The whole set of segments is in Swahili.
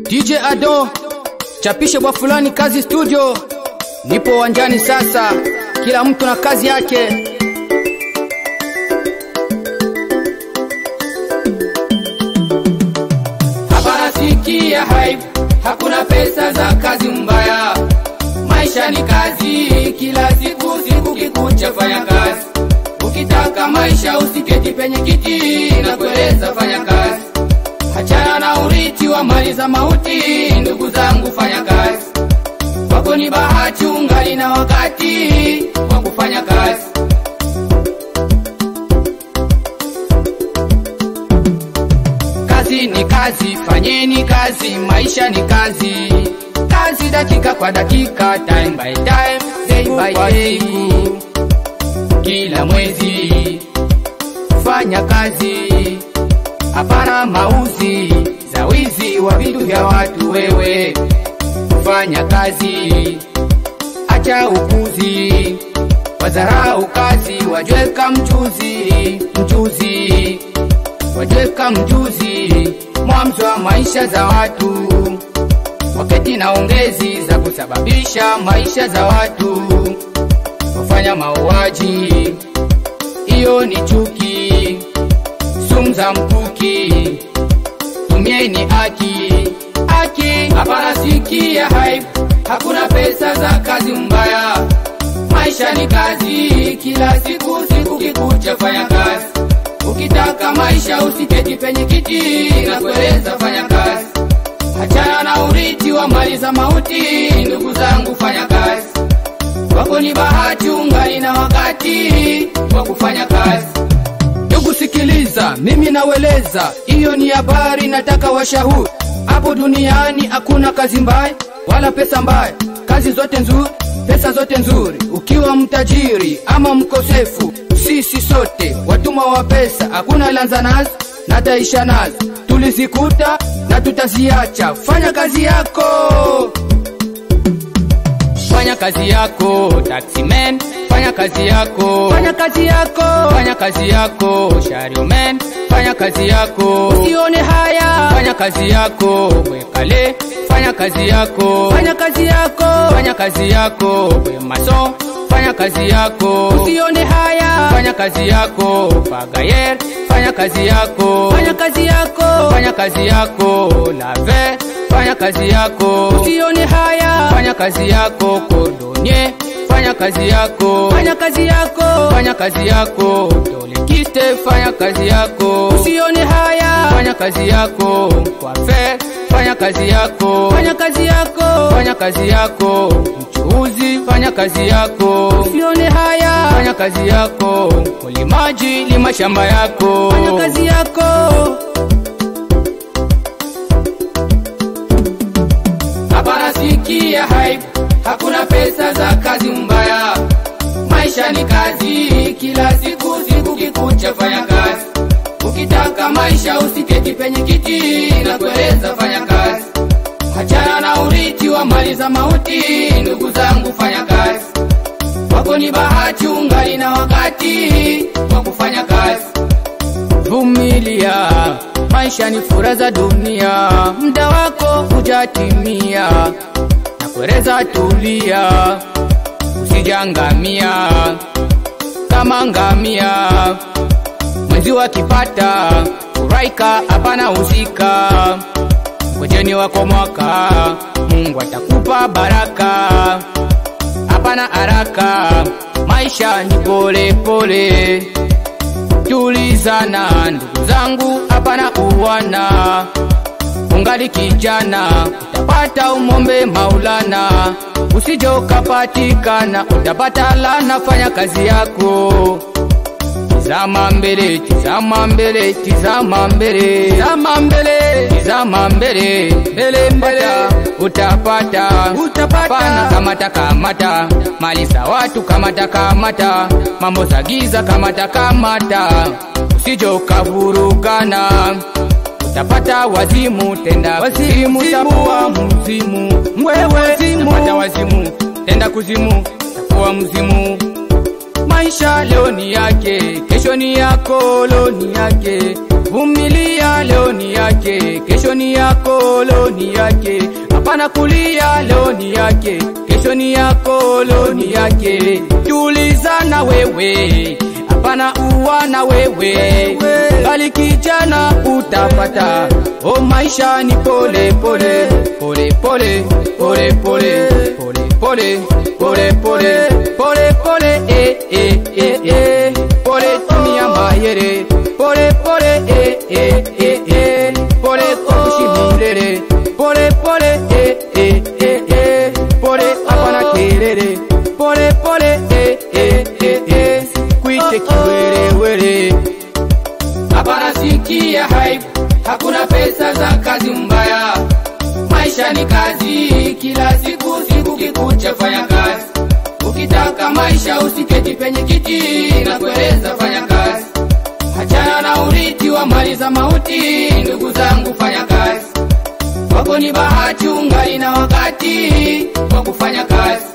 DJ Ado, chapishe bwa fulani kazi studio. Nipo uwanjani sasa, kila mtu na kazi yake. Hapana sikia hype, hakuna pesa za kazi mbaya. Maisha ni kazi, kila siku siku kikucha fanya kazi. Ukitaka maisha usiketi penye kiti na kueleza fanya kazi. Hachana na urithi wa mali za mauti, ndugu zangu fanya kazi. Wako ni bahati ungali na wakati wa kufanya kazi. Kazi ni kazi, fanyeni kazi, maisha ni kazi. Kazi dakika kwa dakika, time by time, day by day. Kila mwezi fanya kazi, hapana mauzi za wizi wa vitu vya watu. Wewe fanya kazi, acha upuzi, wadharau kazi, wajweka mchuzi, mchuzi wajeka mjuzi mwanzo wa maisha za watu, wakati na ongezi za kusababisha maisha za watu wafanya mauaji. Hiyo ni chuki, sumu za mkuki, tumieni haki, haki hapana sikia hype, hakuna pesa za kazi mbaya. Maisha ni kazi, kila siku siku kikucha fanya kazi Ukitaka maisha usiketi penye kiti na kueleza fanya kazi. Achana na urithi wa mali za mauti, ndugu zangu fanya kazi. Wako ni bahati ungali na wakati wa kufanya kazi. Ndugu sikiliza, mimi naweleza, hiyo ni habari, nataka washahuri. Hapo duniani hakuna kazi mbaya wala pesa mbaya, kazi zote nzuri, pesa zote nzuri. Ukiwa mtajiri ama mkosefu, sisi sote watumwa wa pesa, hakuna lanza nazo na taisha nazo, tulizikuta na tutaziacha. Fanya kazi yako, Fanya kazi yako taximan, fanya kazi yako, fanya kazi yako, fanya kazi yako shariman, fanya kazi yako, usione haya, fanya kazi yako wekale, fanya kazi yako, fanya kazi yako, fanya kazi yako wemaso, fanya kazi yako, usione haya, fanya kazi yako pagayer, fanya kazi yako, fanya kazi yako, fanya kazi yako lave, fanya kazi yako, usione haya, fanya kazi yako kodonye, fanya kazi yako, fanya kazi yako, fanya kazi yako tolekiste, fanya kazi yako, usione haya, fanya kazi yako kwafe, fanya kazi yako, fanya kazi yako, fanya kazi yako mchuuzi, fanya kazi yako, usione haya, fanya kazi yako mlimaji, lima shamba yako, fanya kazi yako. Hapana sikia hype, hakuna pesa za kazi mbaya. Maisha ni kazi, kila siku siku kikucha fanya kazi. Ukitaka maisha usiketi penye kiti na kueleza fanya kazi. Hachana na urithi wa mali za mauti, ndugu zangu fanya kazi. Wako ni bahati ungali na wakati wa kufanya kazi. Vumilia, maisha ni furaha za dunia, muda wako hujatimia, na kueleza tulia, usijangamia kama ngamia. Mwezi wakipata furaika, hapana husika, ngojeni wako mwaka, Mungu atakupa baraka, hapana haraka, maisha ni pole pole tulizana ndugu zangu, hapana uwana. Ungali kijana utapata umombe Maulana, usije ukapatikana utapata lana. Fanya kazi yako, tizama mbele, tizama mbele, tizama mbele, tizama mbele, tizama mbele, mbele mbele, utapata Utapata. Pana kamata kamata, mali za watu kamata kamata, mambo za giza kamata kamata, usije ukavurugana, utapata wazimu tenda wazimu, takuwa mzimu wewe, utapata wazimu tenda kuzimu, takuwa mzimu maisha leo ni yake, kesho ni yako, leo ni yake, vumilia, leo ni yake, kesho ni yako, leo ni yake. Hapana kulia, leo ni yake, kesho ni yako, leo ni yake. Tulizana wewe, hapana uwana wewe, bali kijana utapata. O, maisha ni pole pole pole pole pole pole pole pole pole pole pole pole eh eh eh eh pole tumia mayere pole pole eh eh eh eh pole kushimilele pole pole eh eh eh eh pole hapana kelele pole pole eh eh eh eh kuite kiwerewere hapana sikia hype hakuna pesa za kazi mbaya maisha ni kazi kila siku siku kikucha fanya kazi ukitaka maisha usiketi penye kiti na kueleza fanya kazi hachana na urithi wa mali za mauti ndugu zangu fanya kazi wako ni bahati ungali na wakati wa kufanya kazi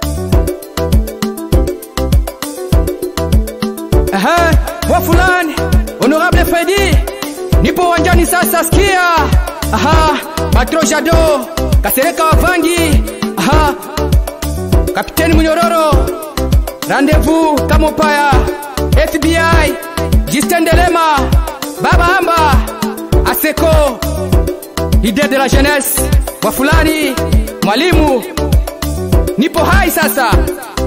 Aha, wa fulani honorable Fredi, nipo uwanjani sasa, sikia. Aha, Patro Jado Kasereka Wavangi. Aha, Kapiteni Munyororo, Rendezvous Kamopaya, FBI, Justin Delema, Baba Amba, Aseko, Idée de la jeunesse, wa fulani, mwalimu, nipo hai sasa.